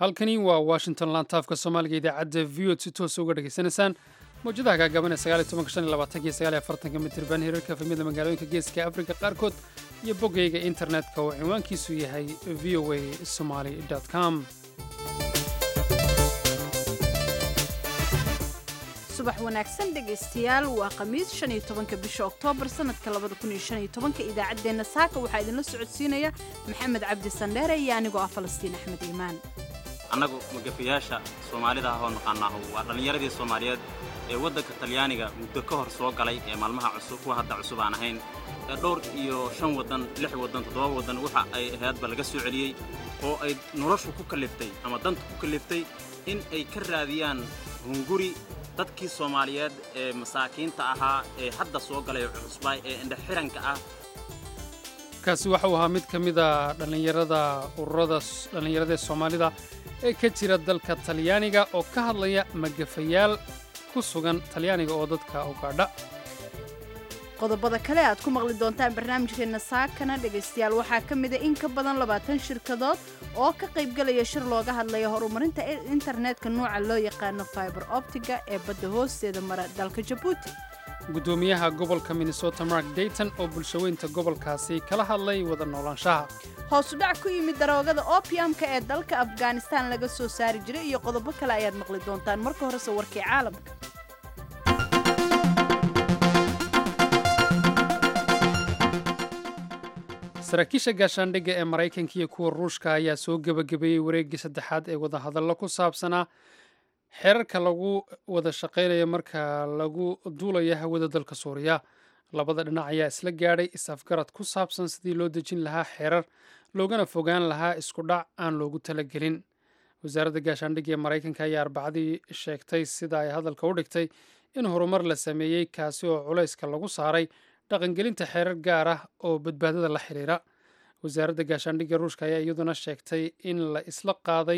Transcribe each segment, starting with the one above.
halkani waa washington lantaafka soomaaliga idaacadda v od si toosa uga dhegaysanaysaan mawjadaha gaagaaban ee sagaaliy tobanka shan iyo labaatanka iyo sagaal iyo afartanka mitirban hirarka efemyada magaalooyinka geeska afrika qaarkood iyo boggayga internetka oo cinwaankiisu yahay v o a somaly com subax wanaagsan dhegaystayaal waa khamiis shan iyo tobanka bisha oktoobar sanadka labada kun iyo shan iyo tobanka idaacaddeenna saaka waxaa idinla socodsiinaya maxamed cabdi sandheere iyo anigoo ah falastiin axmed iimaan annagu magafayaasha soomaalida ah oo naqaanaahu waa dhallinyaradii soomaaliyeed ee waddanka talyaaniga muddo ka hor soo galay ee maalmaha cusub kuwa hadda cusub aan ahayn ee dhowr iyo shan waddan lix waddan toddoba waddan waxa ay ahaydba laga soo celiyey oo ay noloshu ku kalliftay ama danta ku kalliftay in ay ka raadiyaan hunguri dadkii soomaaliyeed ee masaakiinta ahaa ee hadda soo galay cusbaa ee indhaxiranka ah kaasi waxa uu ahaa mid ka mida dhallinyarada ururada dhallinyarada soomaalida ee ka jira dalka talyaaniga oo ka hadlaya magafayaal ku sugan talyaaniga oo dadka u gaadha qodobada kale aad ku maqli doontaan barnaamijkeenna saakana dhegaystayaal waxaa ka mida in ka badan labaatan shirkadood oo ka qaybgalaya shir looga hadlaya horumarinta internetka nuuca loo yaqaano fiber optiga ee badda hoosteeda mara dalka jabuuti guddoomiyaha gobolka minnesota mark dayton oo bulshaweynta gobolkaasi kala hadlay wada noolaanshaha hoosu dhac ku yimid daroogada opiumka ee dalka afghanistan laga soo saari jiray iyo qodobo kale ayaad maqli doontaan marka horese warkii caalamka saraakiisha gaashaandhigga ee maraykanka iyo kuwa ruushka ayaa soo gebagabeeyey wareeggii saddexaad ee wadahadallo ku saabsanaa xeerarka lagu wada shaqaynayo marka lagu duulayo hawada dalka suuriya labada dhinac ayaa isla gaadhay is-afgarad ku saabsan sidii loo dejin lahaa xeerar loogana fogaan lahaa isku dhac aan loogu talagelin wasaaradda gaashaandhigga ee maraykanka ayaa arbacadii sheegtay sida ay hadalka u dhigtay in horumar la sameeyey kaasi oo culayska lagu saaray dhaqangelinta xeerar gaar ah oo badbaadada la xiriira wasaaradda gaashaandhigga ruushka ayaa iyaduna sheegtay in la isla qaaday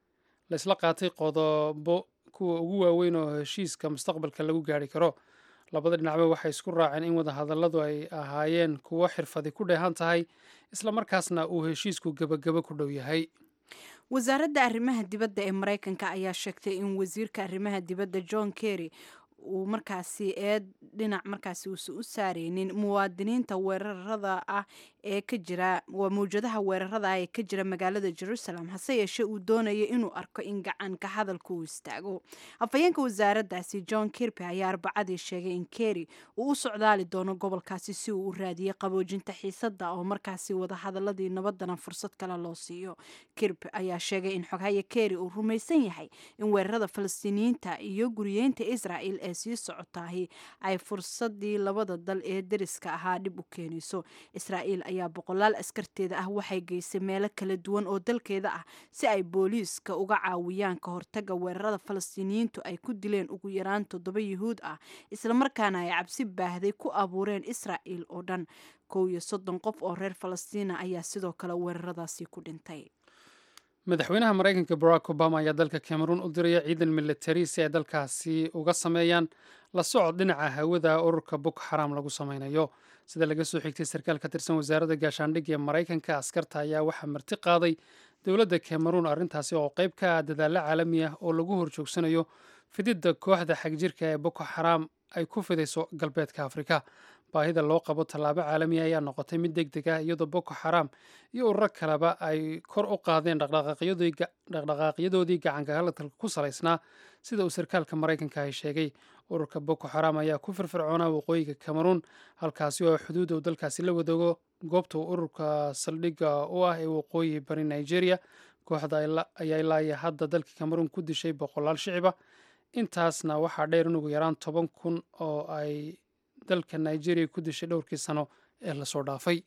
la isla qaatay qodobo kuwa ugu waaweyn oo heshiiska mustaqbalka lagu gaari karo labada dhinacba waxay isku raaceen in wadahadalladu ay ahaayeen kuwo xirfadi ku dheehan tahay islamarkaasna uu heshiisku gebagabo ku dhow yahay wasaaradda arrimaha dibadda ee maraykanka ayaa sheegtay in wasiirka arrimaha dibadda john kerry uu markaasi eed dhinac markaasi uusan u saareynin muwaadiniinta weerarada ah ee ka jira waa mawjadaha weerarada ah ee ka jira magaalada jerusalem hase yeeshee uu doonaya inuu arko in gacanka hadalka uu istaago afhayeenka wasaaraddaasi john kirby ayaa arbacadii sheegay in kerry uu u socdaali doono gobolkaasi si uu u raadiyey qaboojinta xiisadda oo markaasi wadahadaladii nabadana fursad kale loo siiyo kirby ayaa sheegay in xoghaye kerry uu rumaysan yahay in weerarada falastiiniyiinta iyo guriyeynta israel ee sii socotaahi ay fursadii labada dal ee deriska ahaa dhib u keenayso israa'iil ayaa boqolaal askarteeda ah waxay geysay meelo kala duwan oo dalkeeda ah si ay booliiska uga caawiyaan ka hortaga weerarada falastiiniyiintu ay ku dileen ugu yaraan toddoba yuhuud ah islamarkaana ay cabsi baahday ku abuureen israa'iil oo dhan kow iyo soddon qof oo reer falastiina ayaa sidoo kale weeraradaasi ku dhintay madaxweynaha maraykanka barack obama ayaa dalka cameroon u diraya ciidan militari si ay dalkaasi uga sameeyaan la socod dhinaca hawada ururka boko xaram lagu sameynayo sida laga soo xigtay sarkaal ka tirsan wasaaradda gaashaandhigga ee maraykanka askarta ayaa waxaa marti qaaday dowladda cameroon arrintaasi oo qayb ka ah dadaallo caalami ah oo lagu horjoogsanayo fididda kooxda xagjirka ee boko xaram ay ku fidayso galbeedka afrika baahida loo qabo tallaabo caalamiya ayaa noqotay mid deg deg ah iyadoo boko xaram iyo ururo kaleba ay kor u qaadeen dhaqdhaqaaqyadoodii gacanka hadalka ku salaysnaa sida uu sarkaalka maraykanka ay sheegay ururka boko xaram ayaa ku firfircoonaa waqooyiga cameroon halkaasi oo xuduud uu dalkaasi la wadaago goobta ururka saldhigga u ah ee waqooyi bari nigeria kooxda ayaa ilaaya hadda dalka cameroon ku dishay boqolaal shiciba intaasna waxaa dheer in ugu yaraan toban kun oo ay dalka nigeria ku dishay dhowrkii sano ee lasoo dhaafay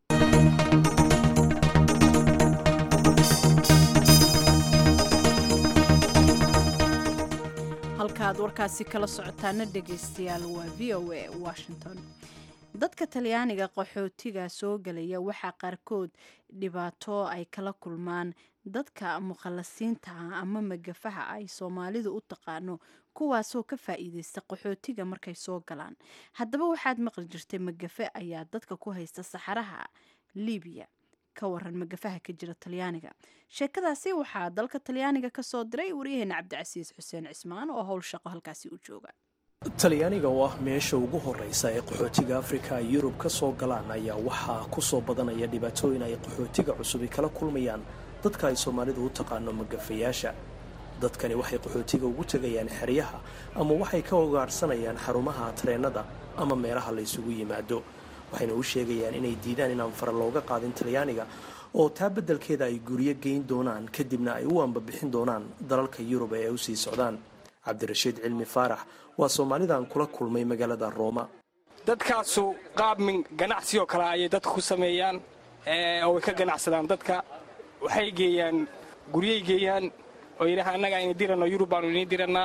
halkaaad warkaasi kala socotaana dhegaystayaal waa v o a washington dadka talyaaniga qaxootiga soo gelaya waxaa qaarkood dhibaato ay kala kulmaan dadka mukhalasiinta ah ama magafaha ay soomaalidu u taqaano kuwaasoo ka faa'iideysta qaxootiga markay soo galaan haddaba waxaad maqli jirtay magafe ayaa dadka ku haysta saxaraha libiya ka waran magafaha ka jira talyaaniga sheekadaasi waxaa dalka talyaaniga kasoo diray waryaheena cabdicasiis xuseen cismaan oo howl shaqo halkaasi u jooga talyaaniga oo ah meesha ugu horreysa ee qaxootiga afrika ay yurub ka soo galaan ayaa waxaa ku soo badanaya dhibaatooyin ay qaxootiga cusubi kala kulmayaan dadka ay soomaalidu u taqaano magafayaasha dadkani waxay qaxootiga ugu tegayaan xeryaha ama waxay ka ogaarsanayaan xarumaha tareennada ama meelaha la ysugu yimaado waxayna u sheegayaan inay diidaan inaan fara looga qaadin talyaaniga oo taa beddelkeeda ay guryo geyn doonaan kadibna ay u ambabixin doonaan dalalka yurub ee ay usii socdaan cabdirashiid cilmi faarax waa soomaalidan kula kulmay magaalada rooma dadkaasu qaabmin ganacsi oo kale ayay dadka ku sameeyaan oo way ka ganacsadaan dadka waxay geeyaan guryay geeyaan oo yidhaha annaga ayna diranno yurub baanu inii dirannaa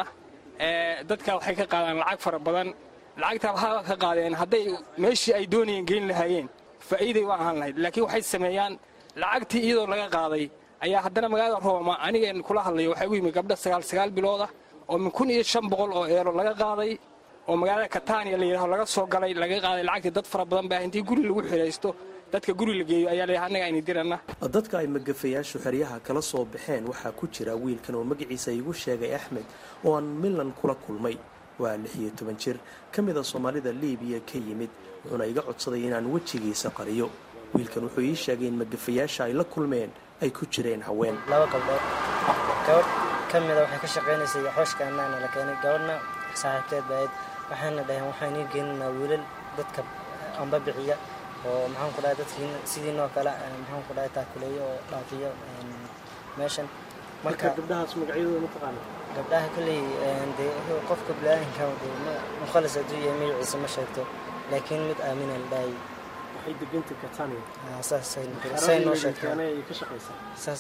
dadka waxay ka qaadaan lacag fara badan lacagtaa waxaa ka qaadeen hadday meeshii ay doonayeen geyn lahaayeen faa'iiday u ahaan lahayd laakiin waxay sameeyaan lacagtii iyadoo laga qaaday ayaa haddana magaalada rooma anigeen kula hadlayo waxaa ugu yimid gabdha sagaal sagaal biloodah oo min kun iyo shan boqol oo eero laga qaaday oo magaalada katania la yidhaho laga soo galay laga qaaday lacagtii dad fara badan baa intii guri lagu xidhaysto dadka guri la geeyo ayaa layidhaha annaga ayna diranna dadka ay magafayaashu xeryaha kala soo baxeen waxaa ku jira wiilkan oo magaciisa igu sheegay axmed oo aan milan kula kulmay waa lix iyo toban jir ka mid a soomaalida liibiya ka yimid wuxuuna iga codsaday inaan wejigiisa qariyo wiilkan wuxuu ii sheegay in magafayaasha ay la kulmeen ay ku jireen haween laba gabdhood gabadh ka mida waxay ka shaqaynaysay xooshka annaana la keenay gabadhna saaxiibteed baayd waxaana dhaheen waxaan ii geeninaa wiilal dadka amba bixiya oo maxaan ku dhahay dadkii sidiinoo kale maxaan ku dhahay taakuleeyo oo dhaafiyo meeshan marka gabdhahaas magacyadooda ma taqaana gabdhaha kolley dee qofka bilaadanka mukhalis hadduu yahay magaciisa ma sheegto laakiin mid aamina la dhahay waxay deganta katania saasay noo sheegtay ka shaqaysaa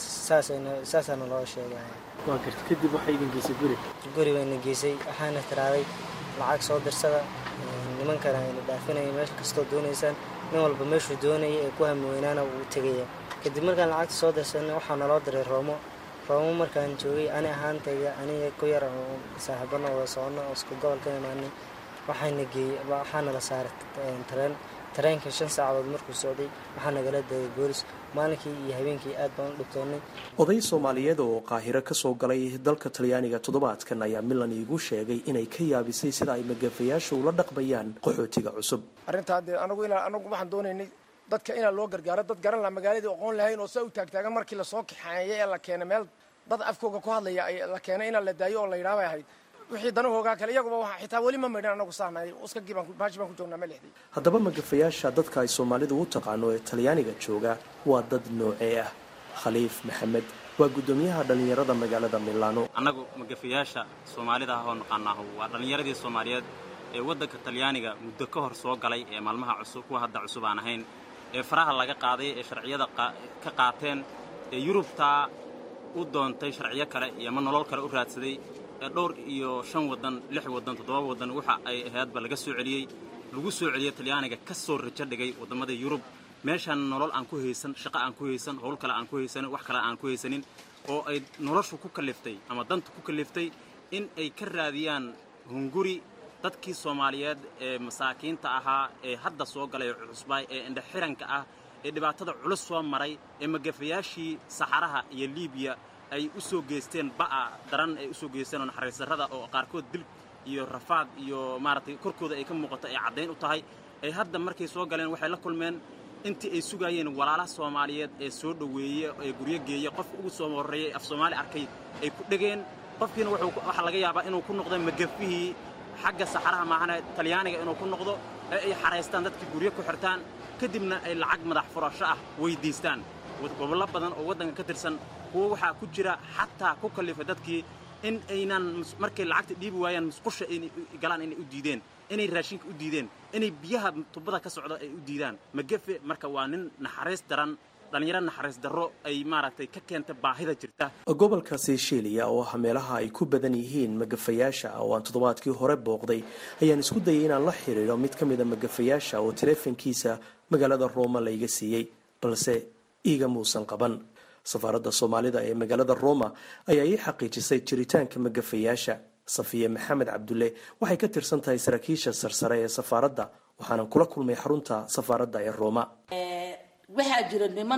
saasaana loo sheegay waa garta kadib waxay idin geysay guri guri bayna geysay waxaana tiraaday lacag soo dirsada nimankana ayna dhaafinaya meel kastoo doonaysaan nin walba meeshuu doonaya ee ku hami weynaana wuu tegaya kadib markaan lacagta soo dirsanay waxaa naloo diray roomo roomo markaan joogay ani ahaantayda aniga ku yar oo saaxiibana wada socono oo isku gobol ka imaanay waxaana geeyey waxaana la saaray tareen tareenka shan saacadood markuu socday waxaa nagala degay boolis maalinkii iyo habeenkii aad baan u dhibtoonnay oday soomaaliyeed oo qaahiro ka soo galay dalka talyaaniga toddobaadkan ayaa milan iigu sheegay inay ka yaabisay sida ay magafayaashu ula dhaqmayaan qaxootiga cusub arrintaa dee anagu inaan anagu waxaan doonaynay dadka inaan loo gargaaro dad garan laha magaaladii aqoon lahayn oo saa u taagtaagan markii lasoo kaxeeyay ee la keenay meel dad afkooga ku hadlaya la keenay inaan la daayo oo la yidhaha bay ahayd wixii danahoogaa kale iyaguba waa xitaa weli ma maydhan anagu sahnay uskagii baan baashi baan ku joognaa ma lixday haddaba magafayaasha dadka ay soomaalidu u taqaano ee talyaaniga jooga waa dad noocee ah khaliif maxamed waa guddoomiyaha dhallinyarada magaalada milaano annagu magafayaasha soomaalida ah oo naqaanaahu waa dhallinyaradii soomaaliyeed ee waddanka talyaaniga muddo ka hor soo galay ee maalmaha cusub kuwa hadda cusub aan ahayn ee faraha laga qaaday ee sharciyada ka qaateen ee yurubtaa u doontay sharciyo kale iyo ama nolol kale u raadsaday ee dhowr iyo shan waddan lix waddan toddoba waddan waxa ay ahaydba laga soo celiyey lagu soo celiyey talyaaniga ka soo rajo dhigay waddamada yurub meeshaan nolol aan ku haysan shaqo aan ku haysan howl kale aan ku haysanin wax kale aan ku haysanin oo ay noloshu ku kalliftay ama danta ku kalliftay in ay ka raadiyaan hunguri dadkii soomaaliyeed ee masaakiinta ahaa ee hadda soo galay cusbaay ee indhaxiranka ah ee dhibaatada culus soo maray ee magafayaashii saxaraha iyo liibiya ay u soo geysteen ba'a daran ay u soo geysteen oo naxariis darrada oo qaarkood dil iyo rafaad iyo maaragtay korkooda ay ka muuqato ay caddayn u tahay ay hadda markay soo galeen waxay la kulmeen intii ay sugaayeen walaalaha soomaaliyeed ee soo dhoweeye ee guryo geeya qof ugu soo horreeyey af soomaali arkay ay ku dhegeen qofkiina waxaa laga yaabaa inuu ku noqdo magafihii xagga saxaraha maahana talyaaniga inuu ku noqdo ee ay xaraystaan dadkii guryo ku xirtaan kadibna ay lacag madax furasho ah weyddiistaan gobollo badan oo waddanka ka tirsan kuwo waxaa ku jira xataa ku kallifa dadkii in aynan markay lacagta dhiibi waayaan musqusha inay galaan inay u diideen inay raashinka u diideen inay biyaha tubada ka socda ay u diidaan magafe marka waa nin naxariis daran dhallinyaro naxariis darro ay maaragtay ka keenta baahida jirta gobolka seycheliya oo ah meelaha ay ku badan yihiin magafayaasha oo aan toddobaadkii hore booqday ayaan isku dayay inaan la xiriiro mid ka mida magafayaasha oo taleefankiisa magaalada rooma layga siiyey balse iiga muusan qaban safaaradda soomaalida ee magaalada roma ayaa ii xaqiijisay jiritaanka magafayaasha safiye maxamed cabdulle waxay ka tirsan tahay saraakiisha sarsare ee safaaradda waxaanan kula kulmay xarunta safaaradda ee roma waxaa jira niman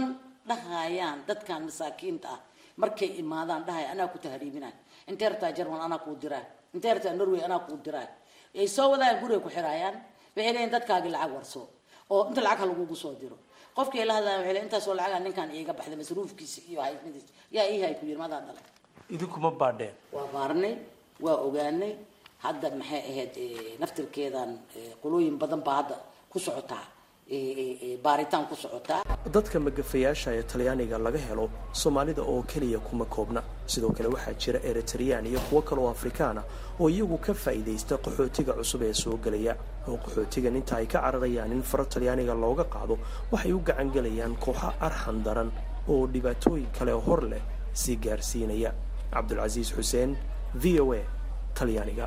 dhahayaan dadkan masaakiinta ah markay imaadaan dhahay anaa ku tahriibinay intee rabtaa jarmal anaa kuu diraa intee rabtaa norway anaa kuu diraa ay soo wadaan guriga ku xiraayaan waxay leeyihin dadkaagii lacag warso oo inta lacag ha lagugu soo diro qofkii la hadlaya waxay leeyihin intaasoo lacaga ninkan iiga baxday masruufkiisa iyo haysmadiisa yaa ii hay ku yiri madaa dhalay idinkuma baadheen waa baarnay waa ogaanay hadda maxay ahayd naftirkeedan qolooyin badan baa hadda ku socotaa baaritaan ku socotaa dadka magafayaasha ee talyaaniga laga helo soomaalida oo keliya kuma koobna sidoo kale waxaa jira eritreyaan iyo kuwo kaloo afrikaana oo iyagu ka faa'iidaysta qaxootiga cusub ee soo gelaya oo qaxootigan inta ay ka cararayaan in faro talyaaniga looga qaado waxay u gacan gelayaan kooxo arxan daran oo dhibaatooyin kale hor leh sii gaarsiinaya cabdulcasiis xuseen v o a talyaaniga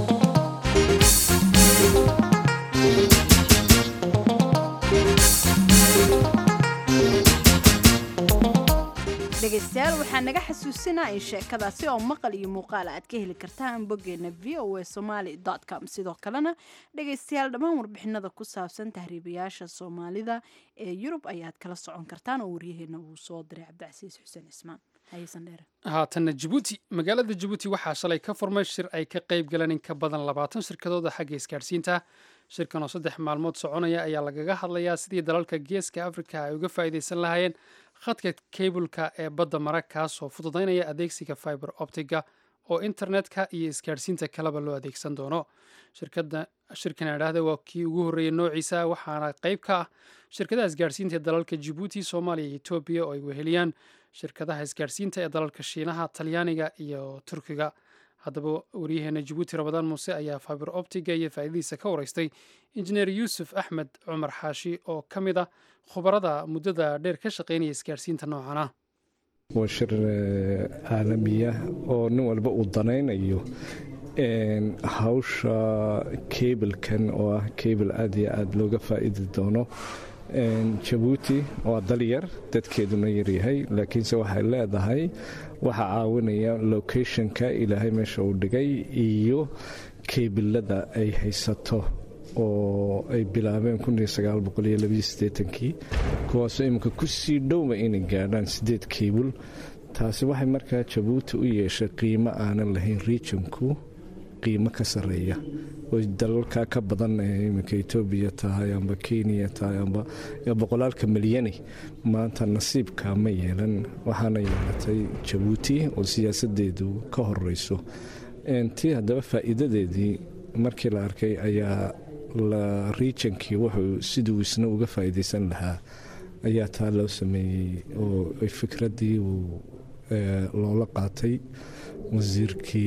dhegaystayaal waxaa naga xasuusinaa in sheekadaasi oo maqal iyo muuqaal aad ka heli kartaan boggeena v o a somaly com sidoo kalena dhegaystayaal dhammaan warbixinada ku saabsan tahriibayaasha soomaalida ee yurub ayaad kala socon kartaan oo waryaheena uu soo diray cabdicasiis xuseen cismaan haatanna jabuuti magaalada jabuuti waxaa shalay ka furmay shir ay ka qayb galeen in ka badan labaatan shirkadooda xagga isgaadhsiinta shirkan oo saddex maalmood soconaya ayaa lagaga hadlayaa sidii dalalka geeska afrika ay uga faa'iidaysan lahaayeen khadka keybulka ee badda mara kaasoo fududaynaya adeegsiga fiber optiga oo internetka iyo isgaadhsiinta kaleba loo adeegsan doono shirkan idhaahda waa kii ugu horreeyey noociisa waxaana qayb ka ah shirkadaha isgaadhsiinta ee dalalka jabuuti soomaaliya iyo etoobiya oo ay weheliyaan shirkadaha isgaadhsiinta ee dalalka shiinaha talyaaniga iyo turkiga haddaba waryaheena jabuuti rabadaan muuse ayaa fiber optiga iyo faa'iidadiisa ka wareystay injineer yuusuf axmed cumar xaashi oo ka mid ah khubarada muddada dheer ka shaqaynaya isgaadhsiinta noocan ah waa shir caalamiya oo nin walba uu danaynayo hawsha kebilkan oo ah kebil aad iyo aada looga faa'iidi doono jabuuti waa dalyar dadkeeduna yaryahay laakiinse waxay leedahay waxaa caawinaya locationka ilaahay meesha uu dhigay iyo keebilada ay haysato oo ay bilaabeen kii kuwaasoo iminka kusii dhowba inay gaadhaan sideed keybul taasi waxay markaa jabuuti u yeeshay qiimo aanan lahayn regionku qiimo ka sareeya oo dalalka ka badan ee iminka etoobiya tahay amba kenya tahay amba boqolaalka milyani maanta nasiibka ma yeelan waxaana yeelatay jabuuti oo siyaasadeedu ka horeyso tii haddaba faa'iidadeedii markii la arkay ayaa la regionkii wuxuu siduu isna uga faa'iidaysan lahaa ayaa taa loo sameeyey oo fikradii uu loola qaatay wasiirkii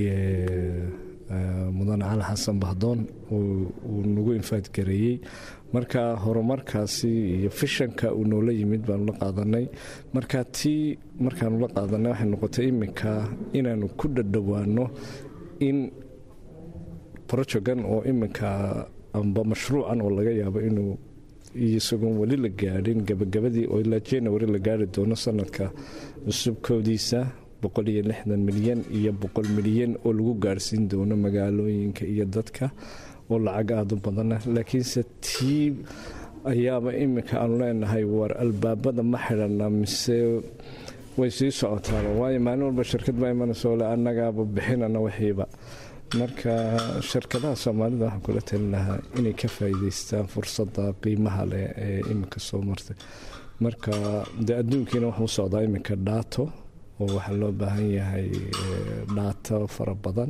mudane cali xasan bahdoon uu nagu infaadgareeyey marka horumarkaasi iyo fishanka uu noola yimid baanu la qaadanay marka tii markaanu la qaadanay waxay noqotay iminka inaanu ku dhadhowaano in brojogan oo iminka amba mashruucan oo laga yaabo inuu isagoon weli la gaadhin gabagabadii oo ilaa january la gaari doono sanadka cusubkoodiisa boqoliyo lixdan milyan iyo boqol milyan oo lagu gaarhsiin doono magaalooyinka iyo dadka oo lacag aada u badana laakiinse tii ayaaba iminka aanu leenahay war albaabada ma xidhana mise way sii socotaaba waayo maalin walba shirkad baa imanayso le annagaaba bixinana wixiiba marka shirkadaha soomaalida waxaan kula talin lahaa inay ka faa'iidaystaan fursadda qiimaha leh ee iminka soo martay marka dee adduunkiina wuxuu socdaa iminka dhaato oo waxaa loo baahan yahay dhaato fara badan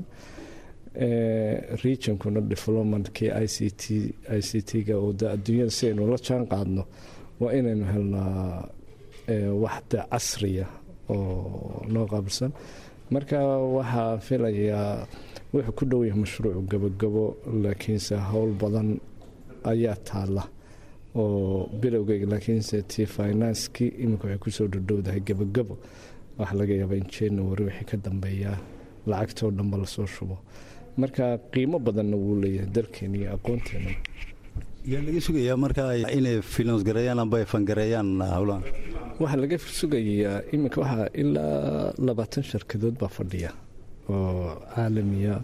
regionkuna developmentkii i c t i c t-ga oo de adduunyada si aynu la jaan qaadno waa inaynu helnaa waxda casriya oo noo qaabilsan marka waxaa filayaa wuxuu ku dhow yahay mashruucu gabogabo laakiinse howl badan ayaa taala oo bilowgeyga laakiinse tii financekii iminka waxay kusoo dhadhowdahay gabogabo waxaa laga yaabaa in january wixii ka dambeeyaa lacagtoo dhanba lasoo shubo marka qiimo badanna wuu leeyahay dalkeena iyo aqoonteena yaa laga sugayaa marka inay finance gareeyaan amba ay fangareeyaan howlahan waxaa laga sugayaa iminka waxaa ilaa labaatan shirkadood baa fadhiya oo caalamiya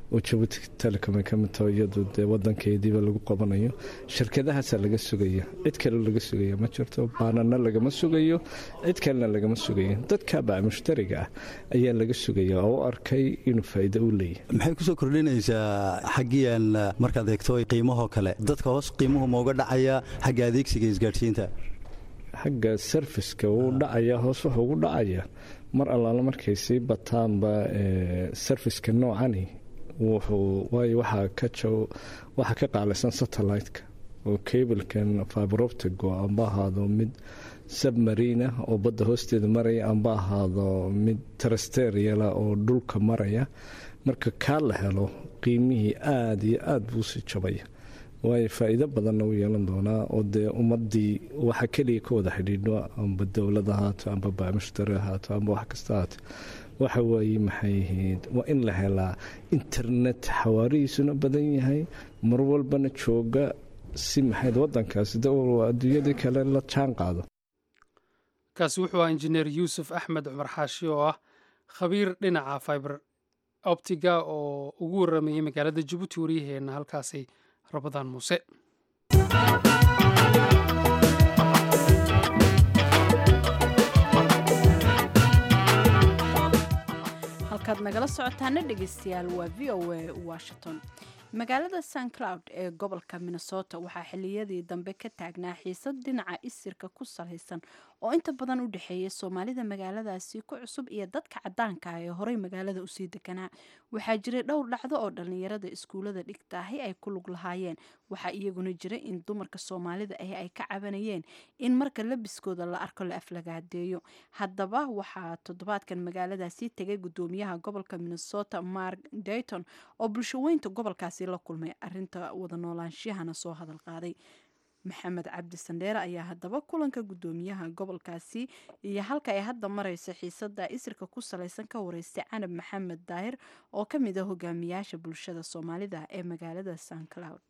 oo jabuuti telecom ay ka mid taho iyadu dee wadankeediiba lagu qabanayo shirkadahaasaa laga sugaya cid kale laga sugaya ma jirto baanana lagama sugayo cid kalena lagama sugayo dadka baa mushtariga ah ayaa laga sugaya oo u arkay inuu faa'iido u leeyahay maxay kusoo kordhinaysaa xaggiyan markaad eegto qiimahoo kale dadka hoos qiimuhu ma uga dhacaya xagga adeegsiga isgaadhsiinta xagga sarfiska wuu dhacaya hoos wuxuu ugu dhacaya mar allaala markay sii bataanba sarfiska noocani wuxuu waayo waxaa ka waxaa ka qaalaysan satellite-ka oo cablekan fiberoptigo amba ahaado mid submarina oo badda hoosteeda maraya amba ahaado mid trasteriala oo dhulka maraya marka kaa la helo qiimihii aada iyo aada buu sii jabaya waayo faa'iido badanna u yeelan doonaa oo dee ummadii waxa keliya ka wada xidhiidho amba dowlad ahaato amba baamushtari ahaato amba wax kasta ahaato waxa waaye maxay ahayd waa in la helaa internet xawaarihiisuna badan yahay mar walbana jooga si maxayd wadankaasi dowal adduunyadii kale la jaan qaado kaasi wuxuu ahaa injineer yuusuf axmed cumar xaashi oo ah khabiir dhinaca fiber optiga oo ugu waramayay magaalada jabuuti waryaheena halkaasi rabadaan muuse halkaad nagala socotaana dhegeystayaal waa v o a washington magaalada st cloud ee gobolka minnesota waxaa xiliyadii dambe ka taagnaa xiisad dhinaca isirka ku salaysan oo inta badan u dhexeeya soomaalida magaaladaasi ku cusub iyo dadka cadaanka ah ee horey magaalada usii deganaa waxaa jiray dhowr dhacdo oo dhallinyarada iskuulada dhigtaahi ay ku lug lahaayeen waxaa iyaguna jira in dumarka soomaalida ahi ay ka cabanayeen in marka labiskooda la arko la aflagaadeeyo haddaba waxaa toddobaadkan magaaladaasi tegay gudoomiyaha gobolka minnesota mark dayton oo bulshaweynta gobolkaasi la kulmay arinta wada noolaanshiyahana soo hadal qaaday maxamed cabdi sandheere ayaa haddaba kulanka gudoomiyaha gobolkaasi iyo halka ay hadda mareysa xiisada isirka ku salaysan ka wareystay canab maxamed daahir oo ka mid a hogaamiyaasha bulshada soomaalida ee magaalada st cloud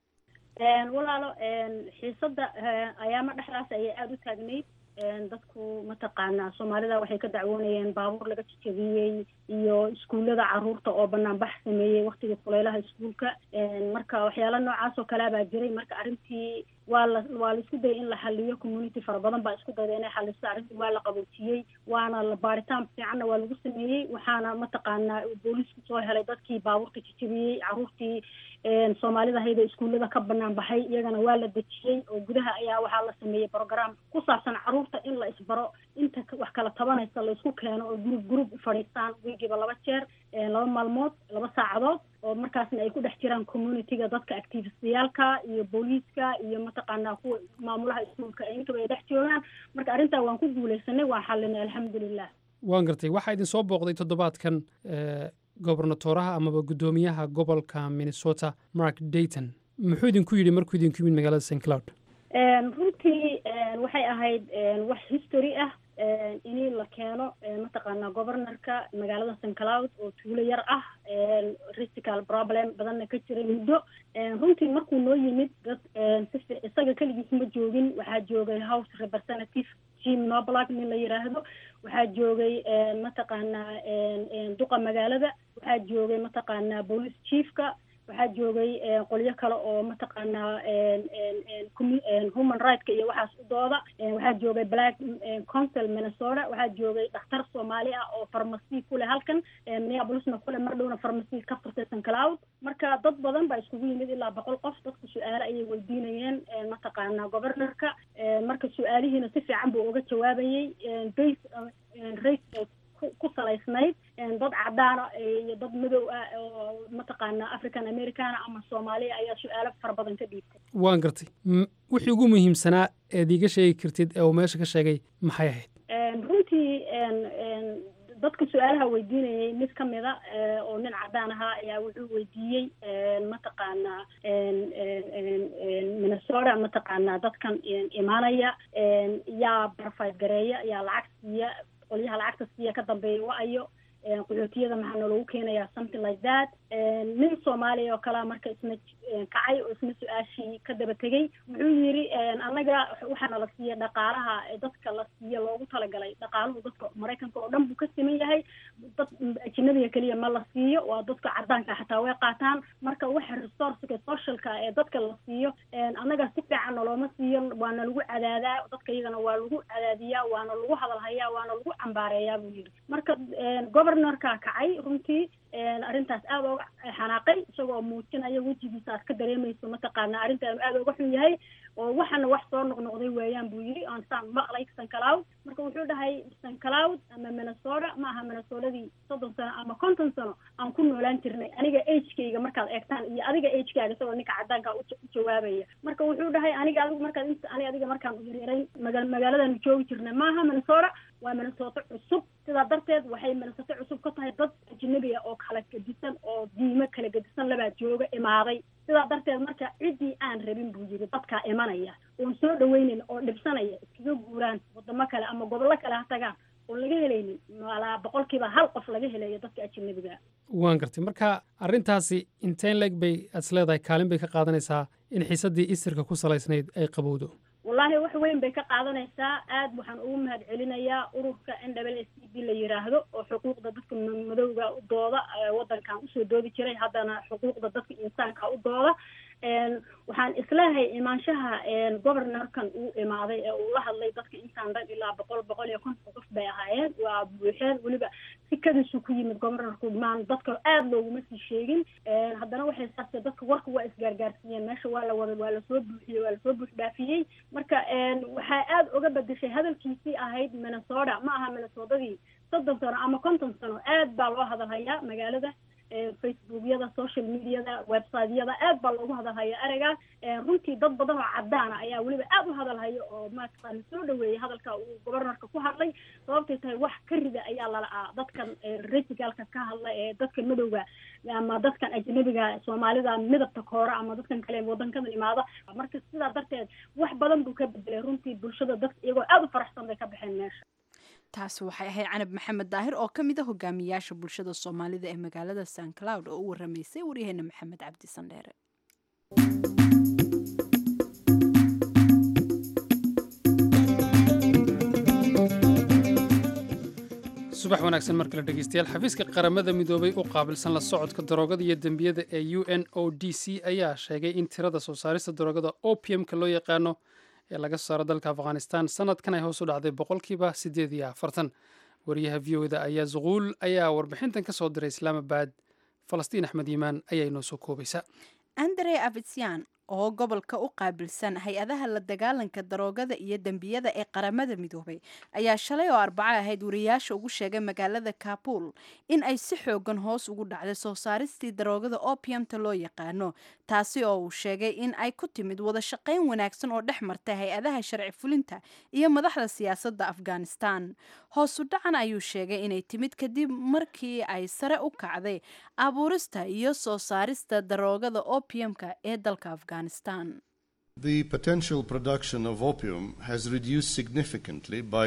walaalo xiisada ayaama dhexdaas ayay aada u taagnayd dadku mataqaanaa soomaalida waxay ka dacwoonayeen baabuur laga jajabiyey iyo iskuullada caruurta oo banaanbax sameeyey waktigii kuleylaha iskuulka marka waxyaala noocaas oo kalea baa jiray marka arrintii waa la waa la isku dayay in la xaliyo community fara badan baa isku dayda inay xaliso arrintii waa la qaboojiyey waana la baaritaan fiicanna waa lagu sameeyey waxaana mataqaanaa booliisku soo helay dadkii baabuurta jajabiyey caruurtii soomaalida hayda iskuullada ka banaan baxay iyagana waa la dejiyey oo gudaha ayaa waxaa la sameeyey program ku saabsan caruurta in la isbaro inta wax kala tabanaysa la isku keeno oo group group u fadhiistaan wiigiiba laba jeer laba maalmood laba saacadood oo markaasna ay ku dhex jiraan communityga dadka activistayaalka iyo booliiska iyo mataqaanaa kuwa maamulaha iskuulka intaba ay dhex joogaan marka arrintaa waan ku guuleysanay waan xalinay alxamdulilah waan gartay waxaa idin soo booqday toddobaadkan gobernatoraha amaba guddoomiyaha gobolka minnesota mark dayton muxuu idinku yidhi markuu idinku yimid magaalada st cloud runtii waxay ahayd wax history ah in la keeno mataqaanaa governorka magaalada st cloud oo tuulo yar ah restical problem badanna ka jiray muddo runtii markuu noo yimid dad si isaga keligiis ma joogin waxaa joogay house representative jim noblag nin la yiraahdo waxaa joogay mataqaanaa duqa magaalada waxaa joogay mataqaanaa police chiefka waxaa joogay qolyo kale oo mataqaanaa human rightska iyo waxaas u dooda waxaa joogay black council minnesota waxaa joogay dhakhtar soomaali ah oo farmasi kuleh halkan minneapolisna kule mar dhowna farmasi ka furtay st cloud marka dad badan baa iskugu yimid ilaa boqol qof dadku su-aale ayay weydiinayeen mataqaanaa governorka marka su-aalihiina si fiican buu uga jawaabayey base race ku salaysnayd dad cadaana iyo dad madow ah oo mataqaanaa african americana ama soomaaliya ayaa su-aalo fara badan ka dhiibtay waan gartay wixii ugu muhiimsanaa eed iiga sheegi kartid ee uu meesha ka sheegay maxay ahayd runtii dadka su-aalaha weydiinayay mid ka mida oo nin cadaan ahaa ayaa wuxuu weydiiyey mataqaanaa minnesota mataqaanaa dadkan imaanaya yaa barfayt gareeya yaa lacag siiya qolyaha lacagta siiya ka dambeeya wa-ayo qaxootiyada maxaa naloogu keenayaa something like that nin soomaaliya oo kalea marka isna kacay oo isna su-aashii ka daba tegey wuxuu yidhi annaga waxaana la siiya dhaqaalaha dadka la siiya loogu talagalay dhaqaaluhu dadka maraykanka oo dhan buu ka siman yahay dad ajinabiga keliya ma la siiyo waa dadka cadaanka xataa way qaataan marka waxa resourceka socialka ee dadka la siiyo annaga si fiican nalooma siiyo waana lagu cadaadaa dadka iyagana waa lagu cadaadiyaa waana lagu hadalhayaa waana lagu cambaareeyaa buu yidhi marka governorka kacay runtii arrintaas aada ooga xanaaqay isagoo muujinaya wejigiisa aad ka dareemayso mataqaana arrintaanu aada ooga xun yahay oo waxana wax soo noqnoqday weeyaan buu yidhi aan saan maqlay sancloud marka wuxuu dhahay sancloud ama minnesota ma aha minnesotadii soddon sano ama konton sano aan ku noolaan jirnay aniga agekayga markaad eegtaan iyo adiga agekaaga isagoo ninka cadaanka u jawaabaya marka wuxuu dhahay aniga adigu markaad int ani adiga markaan u yaryarayn maga magaaladaanu joogi jirnay maaha minnesota waa minnesota cusub sidaa darteed waxay minnesota cusub ka tahay dad ajnabiga oo kala gedisan oo diimo kala gedisan labaa jooga imaaday sidaa darteed marka ciddii aan rabin buu yidhi dadkaa imanaya oon soo dhaweynayn oo dhibsanaya iskaga guuraan wadamo kale ama gobollo kale ha tagaan oon laga helaynin malaa boqolkiiba hal qof laga helayo dadka ajnabiga waan gartay marka arrintaasi inteen leeg bay aad is leedahay kaalin bay ka qaadanaysaa in xiisaddii isirka ku salaysnayd ay qabowdo wallaahi wax weyn bay ka qaadanaysaa aad waxaan ugu mahad celinayaa ururka n w s c b la yiraahdo oo xuquuqda dadka madowga u dooda waddankan usoo doodi jiray haddana xuquuqda dadka insaanka u dooda waxaan isleehay imaanshaha governorkan uu imaaday ee uu la hadlay dadka intaan dhan ilaa boqol boqol iyo konton qof bay ahaayeen waa buuxeen weliba si kadisu ku yimid governorku maan dadka aada looguma sii sheegin haddana waxay saastee dadka warka waa isgaargaarsiiyeen meesha waa la wada waa lasoo buuxiyey waa lasoo buux dhaafiyey marka waxaa aada uga bedeshay hadalkiisii ahayd minnesota ma aha minnesotadii soddon sano ama konton sano aad baa loo hadalhayaa magaalada facebookyada social mediada websiteyada aad baa loogu hadalhaya ereyga runtii dad badan oo cadaana ayaa weliba aada u hadalhaya oo maaragtaan soo dhaweeyay hadalka uu governorka ku hadlay sababtay tahay wax ka rida ayaa lala'aa dadkan reticalka ka hadla ee dadka madowga ama dadkan ajnabiga soomaalida midabta koora ama dadkan kale wadankadan imaada marka sidaa darteed wax badan buu ka bedelay runtii bulshada dadka iyagoo aada u faraxsan bay ka baxeen meesha taasi waxay ahayd canab maxamed daahir oo ka mid a hogaamiyaasha bulshada soomaalida ee magaalada san cloud oo u waramaysay waryaheena maxamed cabdi sandheere subax wanaagsan mar kale dhegeystayaal xafiiska qaramada midoobay u qaabilsan la socodka daroogada iyo dembiyada ee u n o d c ayaa sheegay in tirada soo saarista daroogada opiumka loo yaqaano ee laga soo saaro dalka afghanistan sanadkan ay hoos u dhacday boqolkiiba siddeed iyo afartan wariyaha v o da ayaa zuquul ayaa warbixintan ka soo diray islaamabad falastiin axmed yimaan ayaa inoo soo koobaysa andre avitsyan oo gobolka u qaabilsan hay-adaha la dagaalanka daroogada iyo dembiyada ee qaramada midoobay ayaa shalay oo arbaco ahayd wariyaasha ugu sheegay magaalada kabul in ay si xoogan hoos ugu dhacday soo saaristii daroogada opiumta loo yaqaano taasi oo uu sheegay in ay ku timid wada shaqayn wanaagsan oo dhex martay hay-adaha sharci fulinta iyo madaxda siyaasadda afghanistan hoosu dhacan ayuu sheegay inay timid kadib markii ay sare u kacday abuurista iyo soo saarista daroogada opiumka ee dalka afghanistan The potential production of opium has reduced significantly by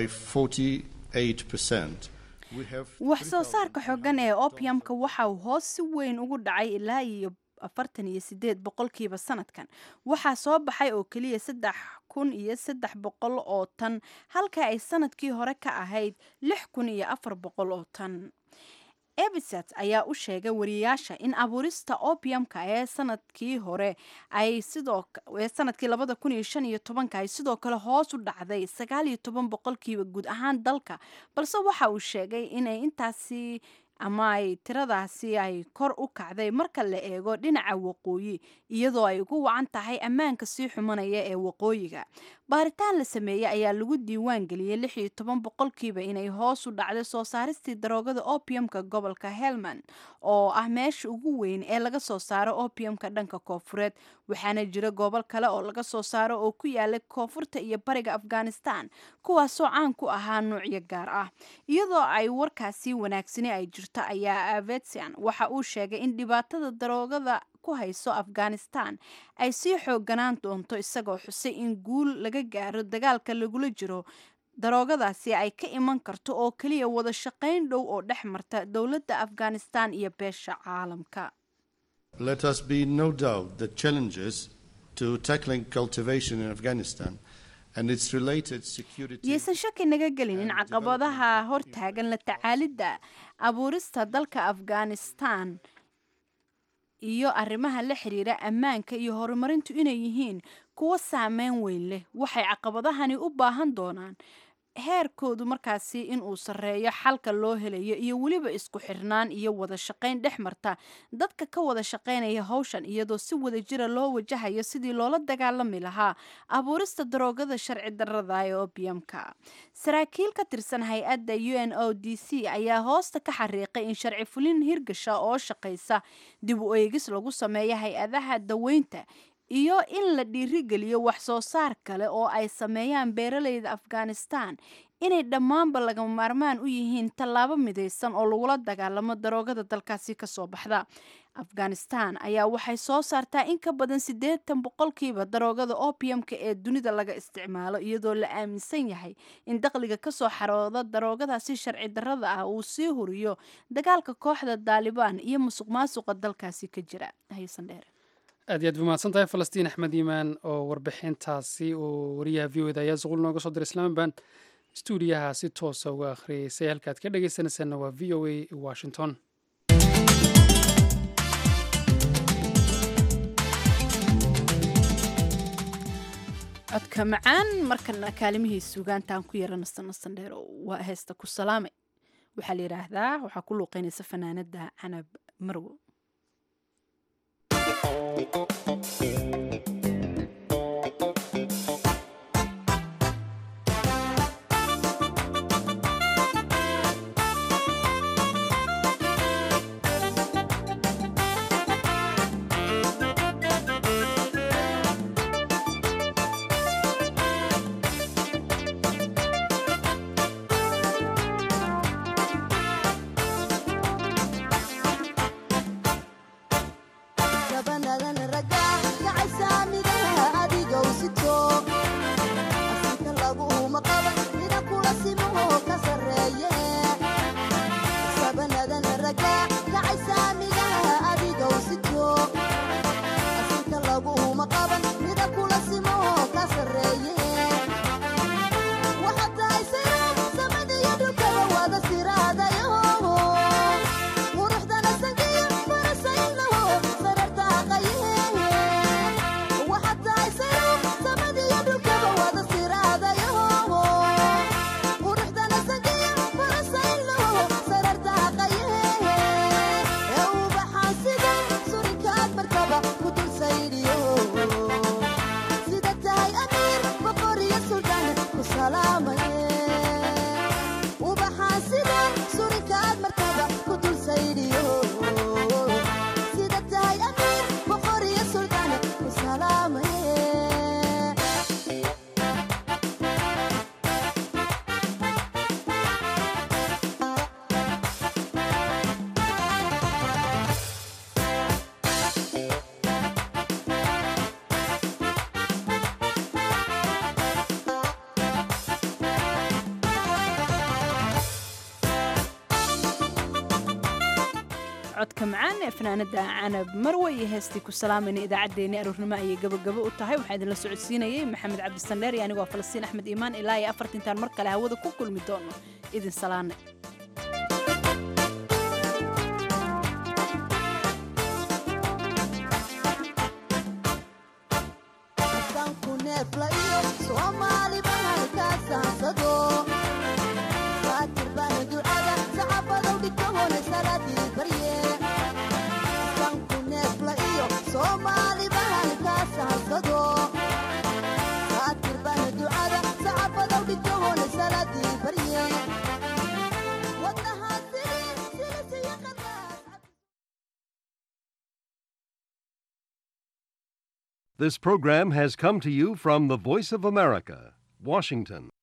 48%. wax soo saarka xoogan ee opiumka waxa uu hoos si weyn ugu dhacay ilaa iyo afartan iyo sideed boqolkiiba sanadkan waxaa soo baxay oo keliya saddex kun iyo saddex boqol oo tan halka ay sanadkii hore ka ahayd lix kun iyo afar boqol oo tan ebisat ayaa u sheegay wariyaasha in abuurista opiumka ee sanadkii hore ay sidoo ee sanadkii labada kun iyo shan iyo tobanka ay sidoo kale hoos u dhacday sagaal iyo toban boqolkiiba guud ahaan dalka balse waxa uu sheegay inay intaasi ama ay tiradaasi ay kor u kacday marka la eego dhinaca waqooyi iyadoo ay ugu wacan tahay ammaanka sii xumanaya ee waqooyiga baaritaan la sameeyey ayaa lagu diiwaan geliyey lix iyo toban boqolkiiba inay hoos u dhacday soo saaristii daroogada opiumka gobolka helmand oo ah meesha ugu weyn ee laga soo saaro opiumka dhanka koofureed waxaana jira gobol kale oo laga soo saaro oo ku yaalay koonfurta iyo bariga afghanistan kuwaasoo caan ku ahaa nuucyo gaar ah iyadoo ay warkaasi wanaagsani ay jirto ayaa avetian waxa uu sheegay in dhibaatada daroogada ku hayso afghanistan ay sii xooganaan doonto isagoo xusay in guul laga gaaro dagaalka lagula jiro daroogadaasi ay ka iman karto oo keliya wada shaqayn dhow oo dhex marta dowladda afghanistan iyo beesha caalamka Let us be no doubt that challenges to tackling cultivation in Afghanistan and its related security yaysan shaki naga gelin in caqabadaha hortaagan la tacaalidda abuurista dalka afghanistan iyo arrimaha la xiriira ammaanka iyo horumarintu inay yihiin kuwo saameyn weyn leh waxay caqabadahani u baahan doonaan heerkoodu markaasi inuu sarreeyo xalka loo helayo iyo weliba isku xirnaan iyo wada shaqayn dhex marta dadka ka wada shaqaynaya howshan iyadoo si wada jira loo wajahayo sidii loola dagaalami lahaa abuurista daroogada sharci darrada ee obiamka saraakiil ka tirsan hay-adda u n o d c ayaa hoosta ka xariiqay in sharci fulin hirgasha oo shaqaysa dib u eegis lagu sameeyo hay-adaha daweynta iyo in la dhiirigeliyo wax soo saar kale oo ay sameeyaan beeraleyda afghanistan inay dhammaanba lagama maarmaan u yihiin tallaabo midaysan oo lagula dagaalamo daroogada dalkaasi kasoo baxda afghanistan ayaa waxay soo saartaa in ka badan siddeetan boqolkiiba daroogada opiumka ee dunida laga isticmaalo iyadoo la aaminsan yahay in dakhliga kasoo xarooda daroogadaasi sharci darrada ah uu sii huriyo dagaalka kooxda daalibaan iyo musuq maasuqa dalkaasi ka jira haysan dheer aad iyo aad bumahadsan tahay falastiin axmed iimaan oo warbixintaasi uu wariyaha v o da ayaa suqul nooga soo diray islaamabad stuudiyaha si toosa uga akhriyeysay halkaad ka dhegaysanaysaanna waa v o a washington codka macaan markana kaalimihii suugaantaan ku yara nastan nastan dheer waa heesta ku salaamay waxaa la yidhaahdaa waxaa ku luuqeynaysa fanaanada canab marwo codka macaan ee fanaanada canab marwe iyo heestii ku salaamayna idaacaddeenii aroornimo ayay gabagabo u tahay waxaa idinla socodsiinayay maxamed cabdisandheer iyo anigoo falastiin axmed iimaan ilaa iyo afartintaan mar kale hawada ku kulmi doono idin salaane This program has come to you from the Voice of America, Washington.